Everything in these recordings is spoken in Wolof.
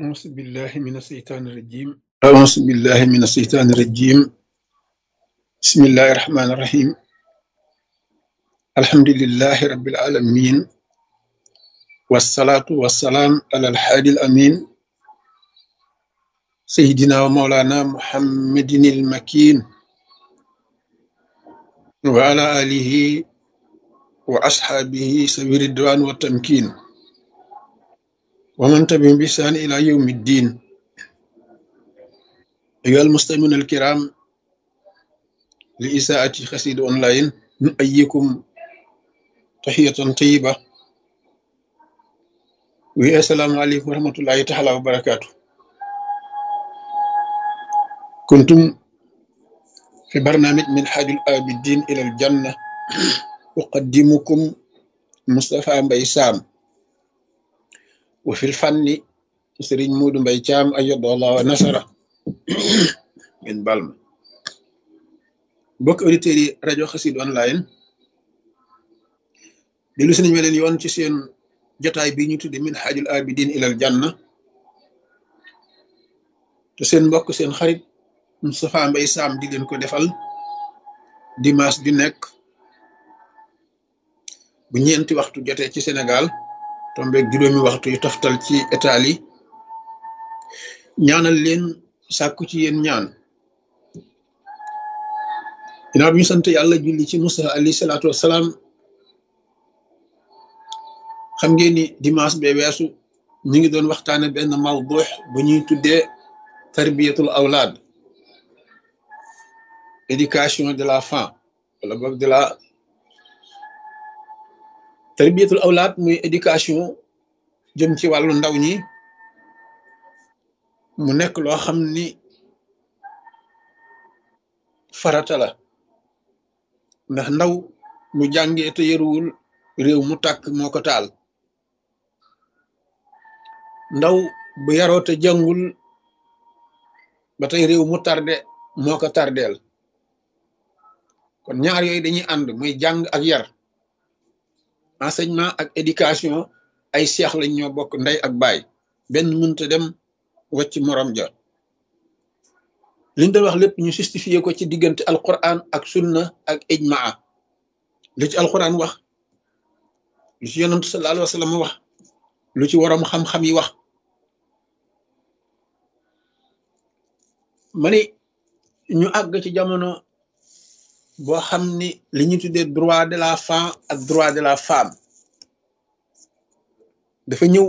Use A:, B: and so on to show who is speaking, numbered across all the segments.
A: أعوذ بالله من الشيطان الرجيم أعوذ بالله من الشيطان الرجيم بسم الله الرحمن الرحيم الحمد لله رب العالمين والصلاة والسلام على الحادي الأمين سيدنا ومولانا محمد المكين وعلى آله وأصحابه سبيل الدوان والتمكين ومن تبعهم بإحسان إلى يوم الدين أيها المستمعون الكرام لإساءة خسيد أونلاين نؤيكم تحية طيبة والسلام عليكم ورحمة الله تعالى وبركاته كنتم في برنامج من حاج الآبدين إلى الجنة أقدمكم مصطفى مبي سام وفي الفن سرين مود مبي جام أيد الله ونصره من بالما bokk auditeurs yi rajo xasid online dellu si nañu leen yoon ci seen jotaay bi ñu tudde min xaajul abidin ilal janna te seen mbokk seen xarit Moustapha Mbaye Sam di leen ko defal dimanche ju nekk bu ñeenti waxtu jotee ci Sénégal tombeeg juróomi waxtu yu toftal ci Italie ñaanal leen sàkku ci yéen ñaan ginnaaw bi ñu sant yàlla julli ci Musa alayhi salaatu wassalaam xam ngeen ni dimanche bee weesu ñu ngi doon waxtaane benn mawdux bu ñuy tuddee tarbiyatul awlaad éducation de la femme wala boog de la tarbiyatul awlaad muy éducation jëm ci wàllu ndaw ñi mu nekk loo xam ni farata la ndax ndaw mu jàngee te yëruwul réew mu tàkk moo ko taal ndaw bu yaroo te jàngul ba tey réew mu tarde moo ko tardeel kon ñaar yooyu dañuy ànd muy jàng ak yar enseignement ak éducation ay seex lañ ñoo bokk ndey ak baay benn mënta dem wacc morom ja liñ doon wax lépp ñu justifié ko ci diggante alquran ak sunna ak ijmaa lu ci alquran wax lu ci yonantu sallallahu alayhi wa sallam wax lu ci waroom xam-xam yi wax ma ni ñu àgg ci jamono boo xam ni li ñu tuddee droit de la femme ak droit de la femme dafa ñëw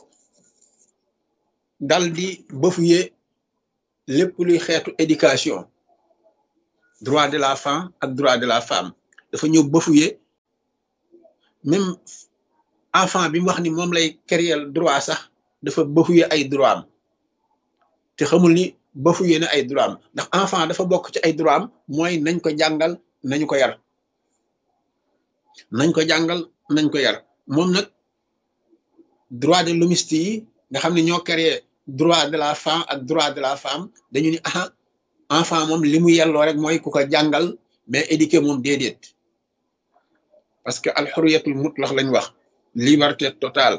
A: dal di bafuye lépp luy xeetu éducation droit de la femme ak droit de la femme dafa ñëw bafuye même enfant bi mu wax ni moom lay créer droit sax dafa bafuye ay droit am te xamul ni bafuye na ay droit am ndax enfant dafa bokk ci ay droit am mooy nañ ko jàngal nañu ko yar nañ ko jàngal nañ ko yar moom nag droit de l'hommiste yi nga xam ne ñoo créé droit de la femme ak droit de la femme dañu ni aha enfant moom li mu yelloo rek mooy ku ko jàngal mais éduqué moom déedéet parce que alxuriyatul mutlax lañ wax liberté totale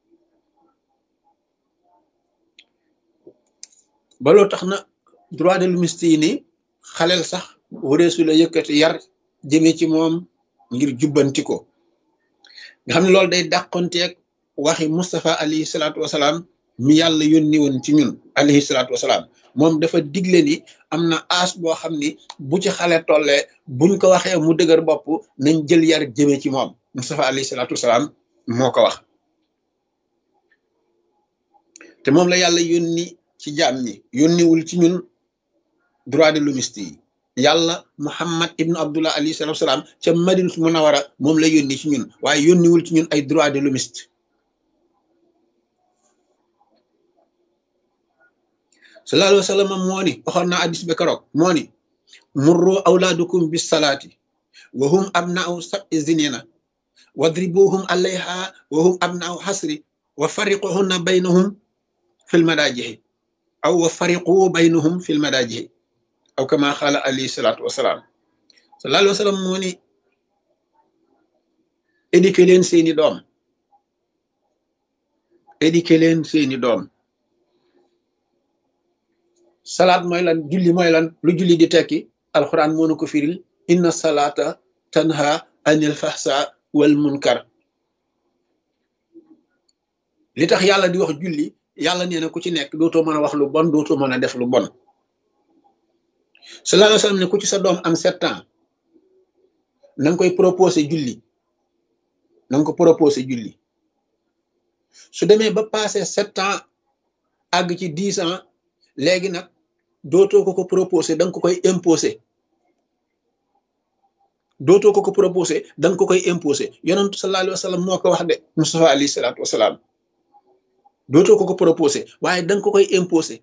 A: baloo tax na droit de l'hommiste yi ni xaleel sax wareesu la yëkkati yar jëme ci moom ngir jubbanti ko nga xam ne loolu day dàqonteeg waxi Moustapha alayhi salaatu wasalaam mi yàlla yónni woon ci ñun alayhi salaatu wasalaam moom dafa digle ni am na aas boo xam ni bu ci xale tollee buñ ko waxee mu dëgër bopp nañ jël yar jëme ci moom Moustapha alayhi salaatu wasalaam moo ko wax te moom la yàlla yónni ci jaam ñi yónniwul ci ñun droit de l'hommiste yi yàlla Muhammad ibnu Abdullah alayhi salaatu wasalaam ca Madinatu Munawara moom la yónni ci ñun waaye yónniwul ci ñun ay droit de l'hommiste sallallahu alayhi wa sallam moo ni waxoon naa addis ba keroog moo ni murru awlaadukum bis salaati wa hum abna'u sab'i zinina wadribuhum alayha wa hum abna'u hasri wa fariquhunna baynahum fil madaajihi aw wa fariqu baynahum fil madaajihi aw kama xaala alayhi salaatu wasalaam sallallahu alayhi wa sallam moo ni éduqué leen seeni doom éduqué leen seeni doom salaat mooy lan julli mooy lan lu julli di tekki alxuraan moo nu ko firil inna salaata tanha anil fahsa wal munkar li tax yàlla di wax julli yàlla nee na ku ci nekk dootoo mën a wax lu bon dootoo mën a def lu bon sallallahu alayhi wa sallam ne ku ci sa doom am sept ans na nga koy proposé julli na nga ko proposé julli su demee ba passé sept ans àgg ci dix ans léegi nag dootoo ko ko proposé da nga ko koy imposé dootoo ko ko proposé da nga ko koy imposé yonentu sallallahu alayhi wa sallam moo ko wax de Mustafa alayhi salaatu wasalaam dootoo ko ko proposé waaye da nga ko koy imposé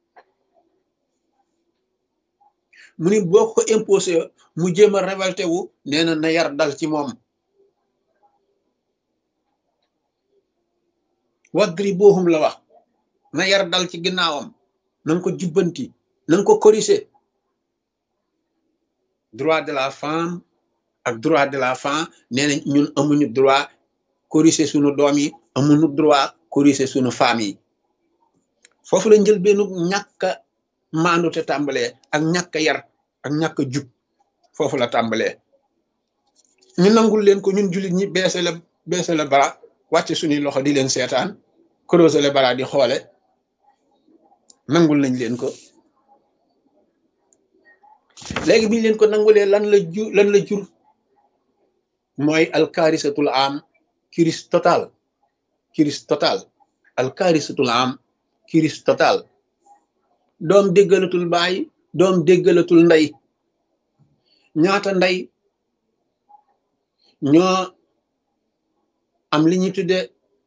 A: mu ni boo ko imposé mu jéem a révolté wu nee na na yar dal ci moom wadribuhum la wax na yar dal ci ginnaawam na nga ko jubbanti na nga ko corriger droit de la femme ak droit de la femme nee na ñun amuñu droit corriger sunu doom yi amuñu droit corriger sunu femme yi foofu la njël benn ñàkk a maandu te tàmbalee ak ñàkk a yar ak ñàkk a jub foofu la tàmbalee ñu nangul leen ko ñun jullit ñi beese la beese la bara wàcce suñuy loxo di leen seetaan croiser le bara di xoole nangul nañ leen ko léegi biñ leen ko nangulee lan la ju lan la jur mooy alkaarisatul am kiris total kiris total alkaarisatul am kiris total doom déggalatul baay doom déggalatul ndey ñaata ndey ñoo am li ñuy tudde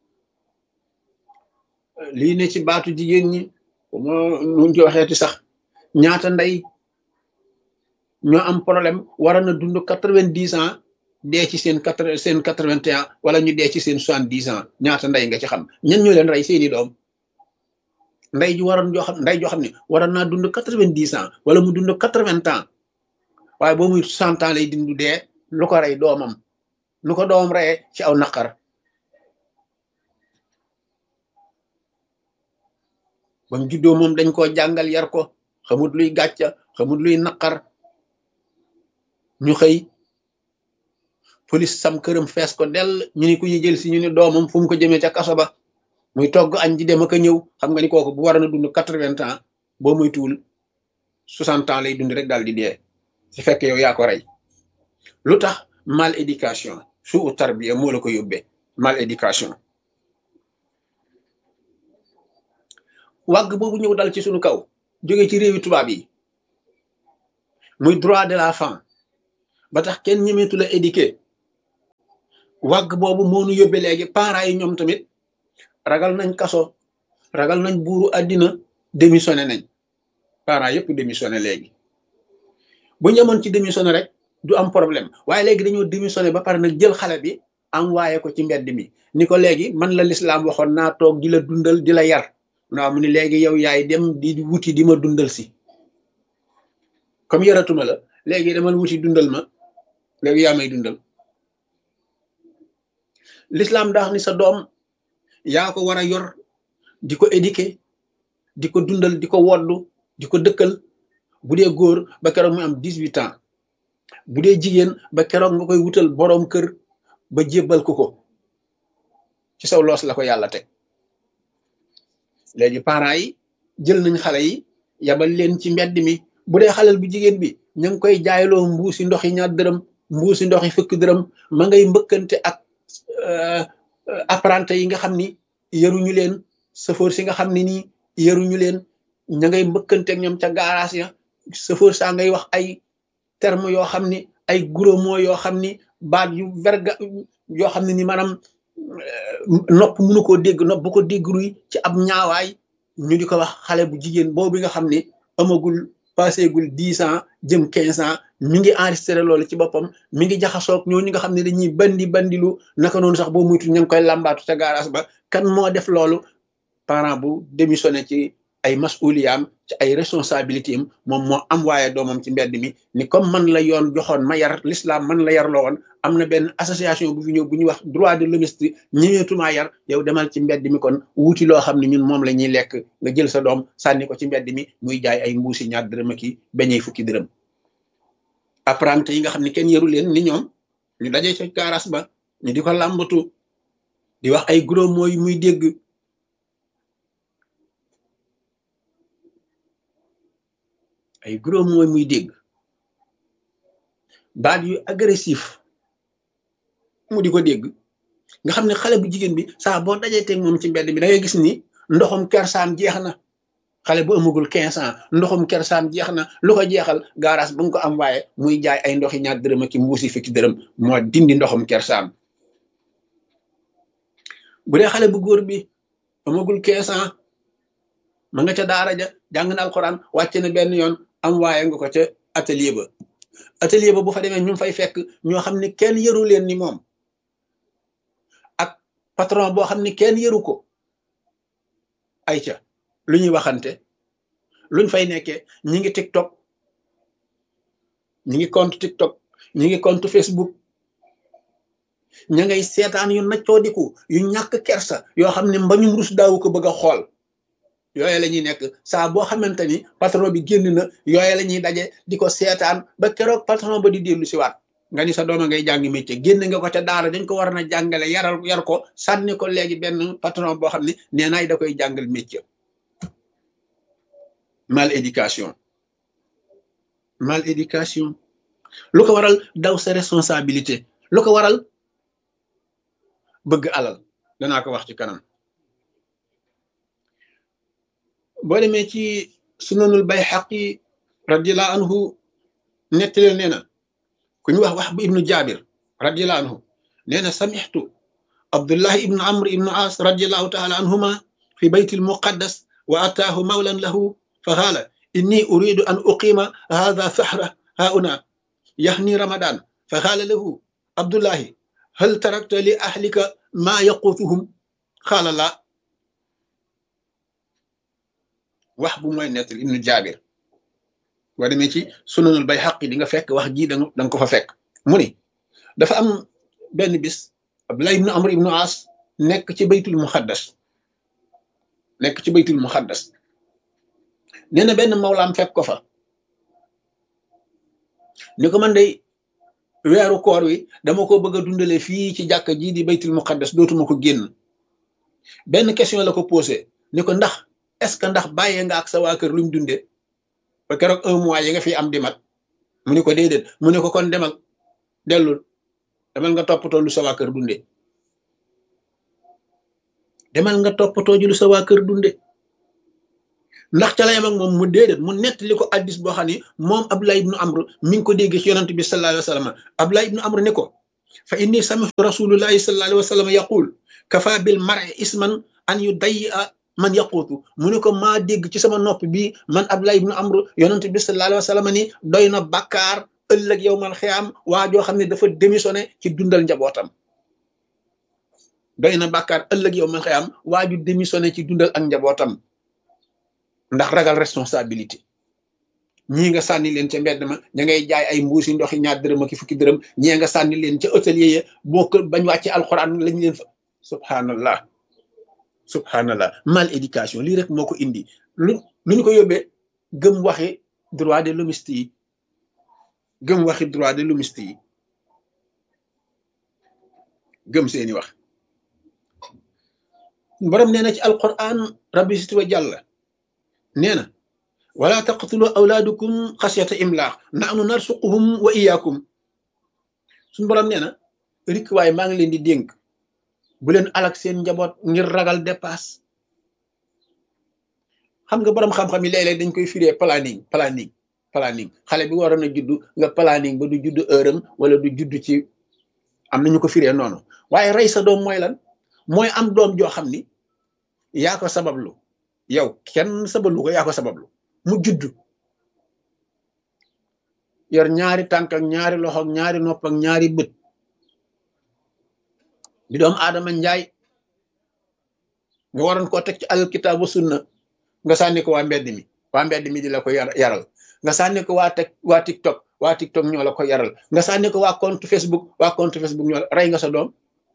A: lii ne ci baatu jigéen ñi moo nuñ ci waxeeti sax ñaata ndey ñoo am problème war na dund quatre-vingt-dix ans dee ci seen quatre seen quatre-vingt-un ans wala ñu dee ci seen soixante-dix ans ñaata ndey nga ci xam ñan ñoo leen rey seeni doom ndey ju waroon joo xam ndey joo xam ne waroon naa dund quatre-vingt-dix ans wala mu dund quatre-vingts ans waaye boo muy cent ans lay dindu dee lu ko rey doomam lu ko doomam reyee ci aw naqar ba mu juddoo moom dañ koo jàngal yar ko xamut luy gàcca xamut luy naqar ñu xëy police sam këram fees ko dell ñu ni ku ñu jël si ñu ni doomam fu mu ko jëmee ca kaso ba muy togg añ di dem ak a ñëw xam nga ni kooku bu war na dund quatre-vingts ans boo muy tuul soixante ans lay dund rek daal di dee su fekkee yow yaa ko rey lu tax mal éducation su u tarbiya moo la ko yóbbee mal éducation wàgg boobu ñëw dal ci suñu kaw jóge ci réewi tubaab yi muy droit de la femme ba tax kenn ñemeetu la éduquer wàgg boobu moo nu yóbbee léegi parents yi ñoom tamit ragal nañ kaso ragal nañ buuru àddina démissionné nañ parents yëpp démissionné léegi bu ñu yemoon ci démissionné rek du am problème waaye léegi dañoo démissionné ba pare nag jël xale bi envoyé ko ci mbedd mi ni ko léegi man la lislaam waxoon naa toog di la dundal di la yar waaw mu ni léegi yow yaay dem di wuti di ma dundal si comme yaratuma la léegi demal wuti dundal ma léegi yaa may dundal l'islam daa ni sa doom yaa ko war a yor di ko éduquer di ko dundal di ko woddu di ko dëkkal bu dee góor ba keroog mu am dix-huit ans bu dee jigéen ba keroog nga koy wutal boroom kër ba jébbal ko ko ci saw loos la ko yàlla teg léegi parents yi jël nañ xale yi yabal leen ci mbedd mi bu dee xalel bu jigéen bi ñu ngi koy jaayloo mbuusi ndox yi ñaar dërëm mbuusi ndox yi fukk dërëm ma ngay mbëkkante ak apprenti yi nga xam ni yaruñu leen sëfoor si nga xam ne nii yaruñu leen ña ngay mbëkkante ak ñoom ca garage ya sëfoor saa ngay wax ay terme yoo xam ni ay gros mots yoo xam ni baat yu verga yoo xam ne ni maanaam nopp mënu koo dégg nopp bu ko dégg ruy ci ab ñaawaay ñu di ko wax xale bu jigéen boobu nga xam ne amagul passégul dix ans jëm quinze ans mi ngi enregistré loolu ci boppam mi ngi jaxasoog ñooñu nga xam ne dañuy bandi bandilu naka noonu sax boo muytu ñu ngi koy làmbaatu ca garage ba kan moo def loolu parent bu démissionné ci ay masuliyaam ci ay responsabilité am moom moo am waaye doomam ci mbedd mi ni comme man la yoon joxoon ma yar l'islam man la yar loo woon am na benn association bu fi ñëw bu ñuy wax droit de l'hommiste ñëweetumaa yar yow demal ci mbedd mi kon wuti loo xam ne ñun moom la ñuy lekk nga jël sa doom sànni ko ci mbedd mi muy jaay ay mbuusi ñaar dërëm ak i beñey fukki dërëm apprenti yi nga xam ne kenn yaru leen ni ñoom ñu daje ca gaaraas ba ñu di ko làmbatu di wax ay gros mots muy dégg ay gros mots muy dégg baat yu agressif mu di ko dégg nga xam ne xale bu jigéen bi saa boo dajee teg moom ci mbedd bi da ngay gis ni ndoxum kersaam jeex na xale bu amagul quinze ans ndoxum kersaam jeex na lu ko jeexal gaaraas bu nga ko am waaye muy jaay ay ndoxi ñaar dërëm ak mbuusi fukki dërëm moo dindi ndoxum kersaam bu dee xale bu góor bi amagul quinze ans ma nga ca daara ja jàng na alxuraan wàcce na benn yoon am waaye nga ko ca atelier ba atelier ba bu fa demee ñu fay fekk ñoo xam ne kenn yëru leen ni moom ak patron boo xam ne kenn yëru ko ay ca lu ñuy waxante luñ fay nekkee ñi ngi TikTok ñi ngi compte TikTok ñi ngi compte Facebook ña ngay seetaan yu naccoodiku yu ñàkk kersa yoo xam ne mbañum rus daawu ko bëgg a xool yooye la ñuy nekk saa boo xamante ni patron bi génn na yooye la ñuy daje di ko seetaan ba keroog patron ba di dellu si waat nga ni sa dooma ngay jàng métier génn nga ko ca daara dañ ko war na jàngale yaral yar ko sànni ko léegi benn patron boo xam ne nee naay da koy jàngal métier mal éducation mal éducation lu ko waral daw sa responsabilité lu ko waral bëgg alal danaa ko wax ci kanam boo demee ci sunanul bayhaqi radiallahu anhu nettali nee na ku ñu wax wax bu ibnu jabir radiallahu anhu nee na samixtu abdullahi ibnu amr ibnu as radiallahu taala anhuma fi bayti almuqaddas wa ataahu mawlan lahu fa qaala inni uridu an uqima hadha sahra hauna yahni ramadan fa qaala lahu abdullahi hal tarakta li ahlika ma yaqutuhum qaala la wax bu mooy nettal ibnu jaabir boo demee ci sunanul bay xaq di nga fekk wax ji da nga ko fa fekk mu ni dafa am benn bis abdullah ibnu amr ibnu as nekk ci baytul muxaddas nekk ci baytul muxaddas nee na benn mawlaam fekk ko fa ni ko man day weeru koor wi dama ko bëgg a dundale fii ci jàkka jii di baytul muqaddas dootuma ko génn benn question la ko posé ni ko ndax est-ce que ndax bàyyee nga ak sa waa kër luñ dunde ba keroog un mois yi nga fi am di mat mu ni ko déedéet mu ne ko kon demal dellul demal nga toppatoo lu sa waa kër dunde demal nga toppatoo ji lu sa waa kër dunde ndax ca la yam ak moom mu déedéet mu nettali ko addis boo xam ne moom Abdullah ibnu Amr mi ngi ko déggee ci yonent bi sallallahu alayhi wa sallam Abdullah ibnu Amr ne ko fa inni sami'tu rasulullahi sallallahu alayhi wa sallam yaqul kafa bil mar'i isman an yu day a man yaquutu mu ne ko maa dégg ci sama nopp bi man Abdullah ibnu Amr yonent bi sallallahu alayhi wa sallam ni doy na bàkkaar ëllëg yow mal xiyaam waa joo xam ne dafa démissionné ci dundal njabootam doy na bàkkaar ëllëg yow mal xiyaam waa ju démissionné ci dundal ak njabootam ndax ragal responsabilité ñii nga sànni leen ca mbedd ma ña ngay jaay ay mbuusi ndoxi ñaar dërëm ak fukki dërëm ñii nga sànni leen ca hôtelier ya boo ko bañ wàcce alxuraan lañ leen fa subhanallah subhanallah mal éducation lii rek moo ko indi lu lu ñu ko yóbbee gëm waxi droit de l'hommiste yi gëm waxi droit de l'hommiste yi gëm seeni wax borom nee na ci alquran rabbi sit wa jàlla nee na wala taqtulu awlaadukum xasiyata imlaax nahnu narsuquhum wa iyaakum suñu borom nee na rik waaye maa ngi leen di dénk bu leen alak seen njaboot ngir ragal dépasse xam nga borom xam-xam yi léeg-léeg dañ koy firee planning planning planning xale bi waroon a juddu nga planning ba du judd heure am wala du judd ci am nañu ko firee noonu waaye rey sa doom mooy lan mooy am doom joo xam ni yaa ko sabablu yow kenn sabablu ko yaa ko sabablu mu judd yor ñaari tànk ak ñaari loxo ak ñaari nopp ak ñaari bët di doom aadama njaay nga waroon koo teg ci alal kitaab wa sunna nga sànni ko waa mbedd mi waa mbedd mi di la ko yaral nga sànni ko waa teg waa TikTok waa TikTok ñoo la ko yaral nga sànni ko waa compte Facebook waa compte Facebook ñoo la rey nga sa doom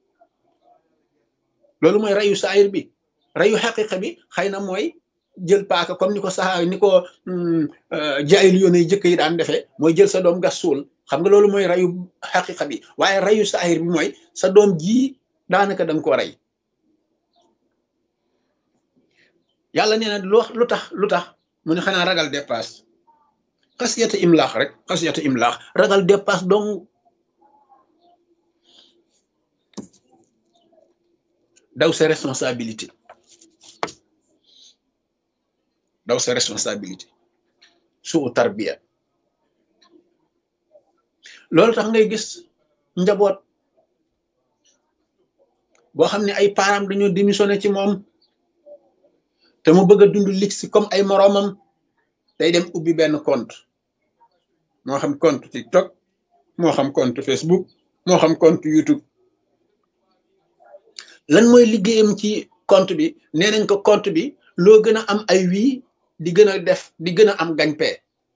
A: loolu mooy reyu saayir bi reyu xaqiqa bi xëy na mooy jël paaka comme ni ko saxaa ni ko jaayil yoon yi jëkk yi daan defee mooy jël sa doom gas suul xam nga loolu mooy reyu xaqiqa bi waaye reyu saayir bi mooy sa doom jii daanaka da nga koo rey yàlla nee na lu lu tax lu tax mu ne xanaa ragal dépasse xasiyata imlaax rek xasiyata imlaax ragal dépasse dong daw sa responsabilité daw sa responsabilité suu tarbiya loolu tax ngay gis njaboot boo xam ne ay parents dañoo démissionné ci moom te mu bëgg a dund lix comme ay moroomam day dem ubbi benn compte moo xam compte TikTok moo xam compte Facebook moo xam compte YouTube lan mooy liggéeyam ci compte bi nee nañ ko compte bi loo gën a am ay wii di gën a def di gën a am gagne-pain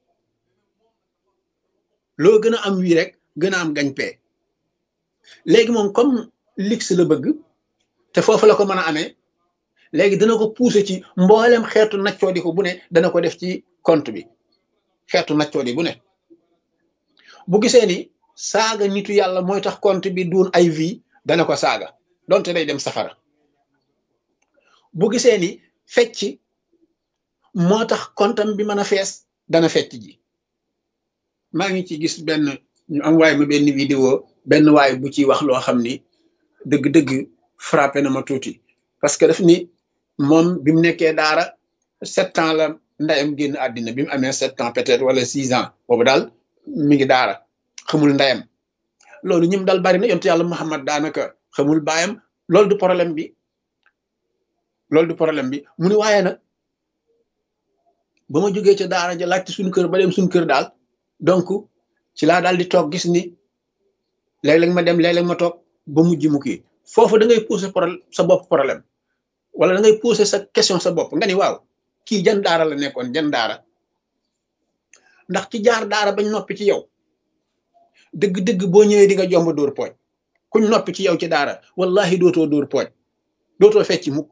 A: loo gën a am wii rek gën a am gagne-pain léegi moom comme lix la bëgg te foofu la ko mën a amee léegi dana ko pousser ci mboolem xeetu naccoo di ko bu ne dana ko def ci compte bi xeetu naccoo di bu ne bu gisee ni saaga nitu yàlla mooy tax compte bi duun ay vie dana ko saaga donte day dem safara bu gisee ni fecc moo tax kontam bi mën a fees dana fecc ji maa ngi ci gis benn ñu am waay ma benn vidéo benn waay bu ci wax loo xam ni dëgg-dëgg frappé na ma tuuti parce que daf ni moom bi mu nekkee daara sept ans la ndeyam génn àddina bi mu amee sept ans peut-être wala six ans boobu daal mi ngi daara xamul ndeyam loolu ñim dal bari na yontu yàlla Muhammad daanaka xamul baayam loolu du problème bi loolu du problème bi mu ni waaye nag ba ma jógee ca daara ja laajte suñu kër ba dem suñu kër daal donc ci laa daal di toog gis ni léeg-léeg ma dem léeg-léeg ma toog ba mujj mu kii foofu da ngay pousser problème sa bopp problème wala da ngay pousser sa question sa bopp nga ni waaw kii jan daara la nekkoon jan daara ndax ci jaar daara bañ noppi ci yow dëgg-dëgg boo ñëwee di nga jomb dóor pooj kuñ noppi ci yow ci daara wallahi dootoo dóor pooj dootoo fecc mukk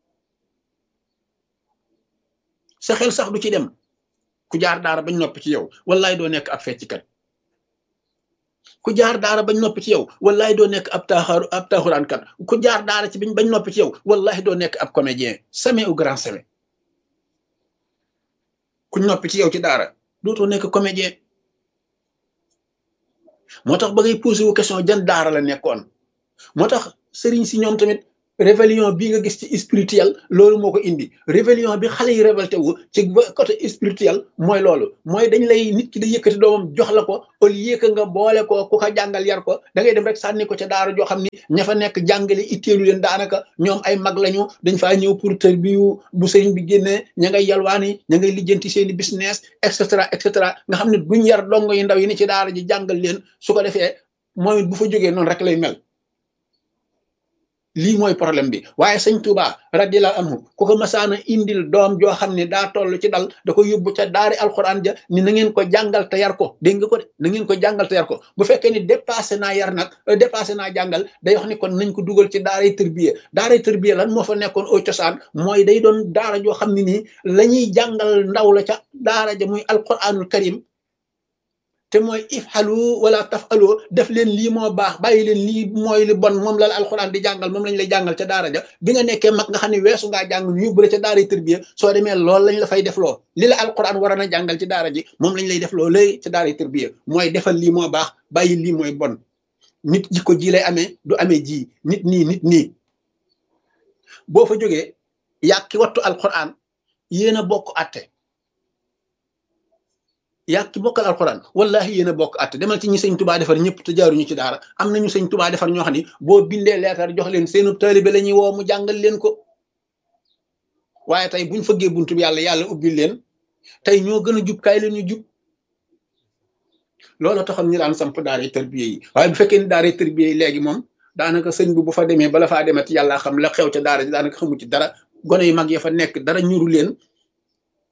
A: sa xel sax du ci dem ku jaar daara bañ noppi ci yow wallahi doo nekk ab fecckat ku jaar daara bañ noppi ci yow wallahi doo nekk ab taaxaru ab taaxuraankat ku jaar daara ci biñ bañ noppi ci yow wallahi doo nekk ab comédien jamais ou grand jamais ku noppi ci yow ci daara dootoo nekk comédien moo tax ba ngay posé wu question jan daara la nekkoon moo tax sëriñ si ñoom tamit rébellion bii nga gis ci spirituel loolu moo ko indi rébellion bi xale yi révolté wu ci côté spirituel mooy loolu mooy dañ lay nit ki da yëkkati doomam jox la ko au lieu que nga boole ko ku ko jàngal yar ko da ngay dem rek sànni ko ca daara joo xam ni ña fa nekk jàngale itteelu leen daanaka ñoom ay mag lañu dañ faa ñëw pour tër bi bu sëriñ bi génnee ña ngay yalwaani ña ngay lijjanti seeni business et cetera et cetera nga xam ne duñ yar dongo yi ndaw yi ni ci daara ji jàngal leen su ko defee mooy bu fa jógee noonu rek lay mel lii mooy problème bi waaye sëñ Touba radiyallahu anhu ku ko masaana indil doom joo xam ne daa toll ci dal da ko yóbbu ca daari alxuraan ja ni na ngeen ko jàngal te yar ko dégg nga ko de na ngeen ko jàngal te yar ko bu fekkee ni dépassé naa yar nag dépassé naa jàngal day wax ni kon nañ ko dugal ci daaray tërbiye daaray tërbiye lan moo fa nekkoon au cosaan mooy day doon daara joo xam ne nii la ñuy jàngal ndaw la ca daara ja muy alquranul karim te mooy ifxalu wala tafalu def leen lii moo baax bàyyi leen lii mooy li bon moom la la alxuraan di jàngal moom lañ lay jàngal ca daara ja bi nga nekkee mag nga xam ne weesu ngaa jàng ñu yóbbu la ca daara tërbiya soo demee loolu lañ la fay def loo li la alxuraan war a jàngal ci daara ji moom lañ lay def loo lay ca daara tërbiya mooy defal lii moo baax bàyyi lii mooy bon nit jikko ji lay amee du amee ji nit nii nit nii boo fa jógee yàq ki wattu alxuraan yéen a bokk atte yaa ki bokkal alxuraan wallahi yéen a bokk at demal ci ñi sëñ tubaa defar ñëpp te jaaruñu ci daara am nañu sëñ tubaa defar ñoo xam ni boo bindee leetar jox leen seenu taalibe la ñuy woo mu jàngal leen ko waaye tey buñ fëggee buntu bi yàlla yàlla ubbil leen tey ñoo gën a jub kaay leen ñu jub loolu taxoon ñu daan samp daara tërbiye yi waaye bu fekkee ni daara tërbiye yi léegi moom daanaka sëñ bi bu fa demee bala faa demati yàlla xam la xew ca daara ji daanaka xamu ci dara gone yu mag ya fa nekk dara ñuru leen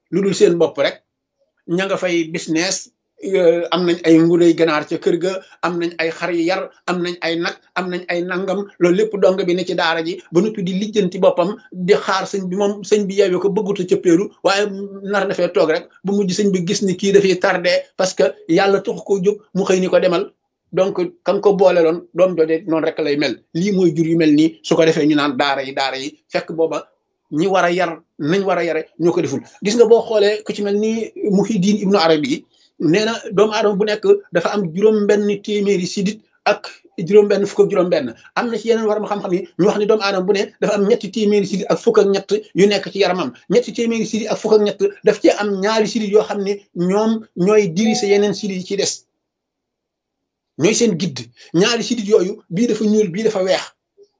A: lu dul seen bopp rek ña nga fay business am nañ ay nguley ganaar ca kër ga am nañ ay xar yu yar am nañ ay nag am nañ ay nangam loolu lépp dong bi ne ci daara ji ba noppi di lijjanti boppam di xaar sëñ bi moom sëñ bi yeewee ko bëgguta cëppeeru waaye nar na fee toog rek bu mujj sëñ bi gis ni kii dafay tardé parce que yàlla tax ko jóg mu xëy ni ko demal donc kam ko boole loon doom jooje noonu rek lay mel lii mooy jur yu mel nii su ko defee ñu naan daara yi daara yi fekk booba ñi war a yar nañ war a yare ñoo ko deful gis nga boo xoolee ku ci mel ni Muhyiddin Ibnu Arabi yi nee na doomu aadama bu nekk dafa am juróom-benn téeméeri sidit ak juróom-benn fukk ak juróom-benn am na ci yeneen war ma xam-xam yi ñu wax ni doomu aadama bu ne dafa am ñetti téeméeri sidit ak fukk ak ñett yu nekk ci yaramam ñetti téeméeri sidit ak fukk ak ñett daf cee am ñaari sidit yoo xam ne ñoom ñooy dirise yeneen sidit yi ci des ñooy seen gidd ñaari sidit yooyu bii dafa ñuul bii dafa weex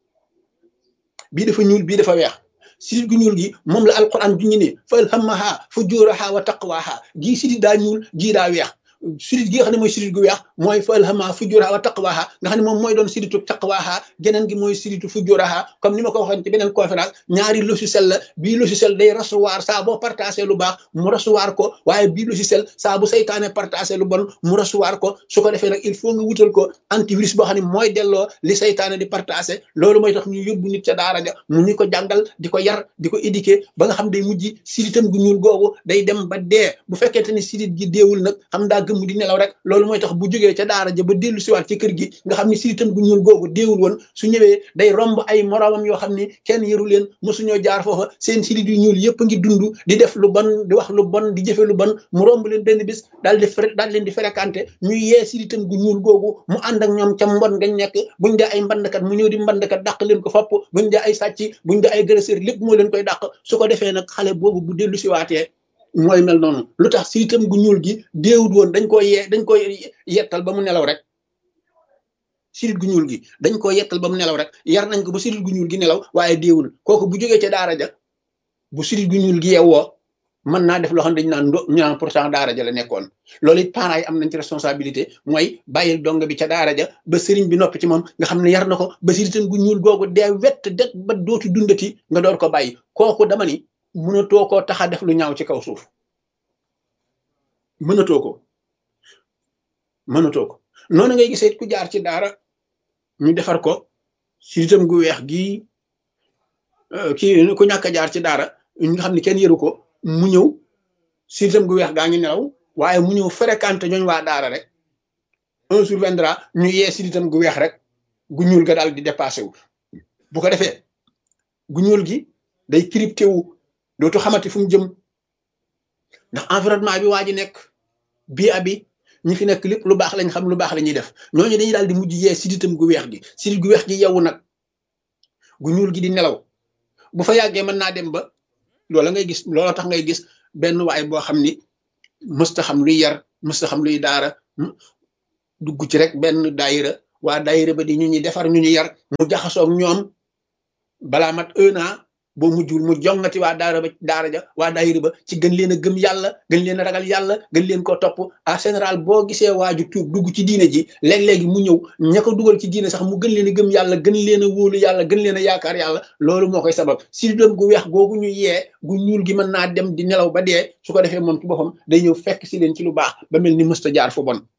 A: bii dafa ñuul bii dafa weex sidit gu ñuul gi moom la alquran ju ñu ne fa alhamaha fujuraha wa taqwaha gii sidit daa ñuul gii daa weex sidit gi nga xam ne mooy sidit gu weex mooy fa alhamaha fujuraha wa taqwaha nga xam ne moom mooy doon siditu taqwaha geneen gi mooy siditu fujuraha comme ni ma ko waxoon ci beneen conférence ñaari logiciel la bii logiciel day recevoir saa boo partagé lu baax mu recevoir ko waaye bii logiciel saa bu saytaane partagé lu bon mu recevoir ko su ko defee nag il faut nga wutal ko antivirus boo xam ne mooy delloo li saytaane di partagé loolu mooy tax ñu yóbbu nit ca daara ja mu ni ko jàngal di ko yar di ko éduquer ba nga xam day mujj siditam gu ñuul googu day dem ba dee bu fekkente ni sidit gi deewul nag xam daa gëmm di nelaw rek loolu mooy tax bu jógee ca daara ja ba dellu siwaat ci kër gi nga xam ni siditam gu ñuul googu deewul woon su ñëwee day romb ay moroomam yoo xam ni kenn yëru leen mosuñoo jaar foofa seen sidit yu ñuul yëpp ngi dund di def lu bon di wax lu bon di jëfe lu bon mu romb leen benn bis daal di daal leen di fréquenté ñuy yee siditam gu ñuul googu mu ànd ak ñoom ca mbon ngañ nekk buñ dee ay mbandkat mu ñëw di mbandkat dàq leen ko fopp buñ dee ay sàcc buñ dee ay agresseur lépp moo leen koy dàq su ko defee nag xale boobu bu dellu siwaatee mooy mel noonu lu tax siditam gu ñuul gi déewut woon dañ koy yee dañ koy yettal ba mu nelaw rek sidit gu ñuul gi dañ ko yettal ba mu nelaw rek yar nañ ko ba sidit gu ñuul gi nelaw waaye déewul kooku bu jógee ca daara ja bu sidit gu ñuul gi yeewoo mën naa def loo xam ne dañu naan ndo ñu naan pourtant daara ja la nekkoon loolu it parents yi am nañ ci responsabilité mooy bàyyil dong bi ca daara ja ba sëriñ bi noppi ci moom nga xam ne yar na ko ba siditam gu ñuul googu dee wett det ba dootu dundati nga door ko bàyyi kooku dama ni mënatoo koo tax a def lu ñaaw ci kaw suuf mënatoo ko mënatoo ko noonu ngay gisee ku jaar ci daara ñu defar ko siditam gu weex gii kii ku ñàkk a jaar ci daara ñu nga xam ne kenn yëru ko mu ñëw siditam gu weex gaa ngi nelaw waaye mu ñëw fréquenté ñooñ waa daara rek un jour viendra ñu yee siditam gu weex rek gu ñuul ga daal di dépassé wu bu ko defee gu ñuul gi day crypté wu dootu xamati fu mu jëm ndax environnement bi waa ji nekk bii abi ñi fi nekk lépp lu baax lañ xam lu baax la ñuy def ñooñu dañuy daal di mujj yee siditam gu weex gi sidit gu weex gi yeewu nag gu ñuul gi di nelaw bu fa yàggee mën naa dem ba loola ngay gis loola tax ngay gis benn waay boo xam ni mësta xam luy yar mësta xam luy daara dugg ci rek benn daayira waa daayira ba di ñu ñuy defar ñu ñu yar mu jaxasoog ñoom balaa mat un an boo mujjul mu jongati waa daara ba daara ja waa daayira ba ci gën leen a gëm yàlla gën leen a ragal yàlla gën leen ko topp en général boo gisee waaju tuub dugg ci diine ji léeg-léegi mu ñëw ña ko dugal ci diine sax mu gën leen a gëm yàlla gën leen a wóolu yàlla gën leen a yaakaar yàlla loolu moo koy sabab si doom gu weex googu ñu yee gu ñuul gi mën naa dem di nelaw ba dee su ko defee moom ci boppam day ñëw fekk si leen ci lu baax ba mel ni mësta jaar fu bon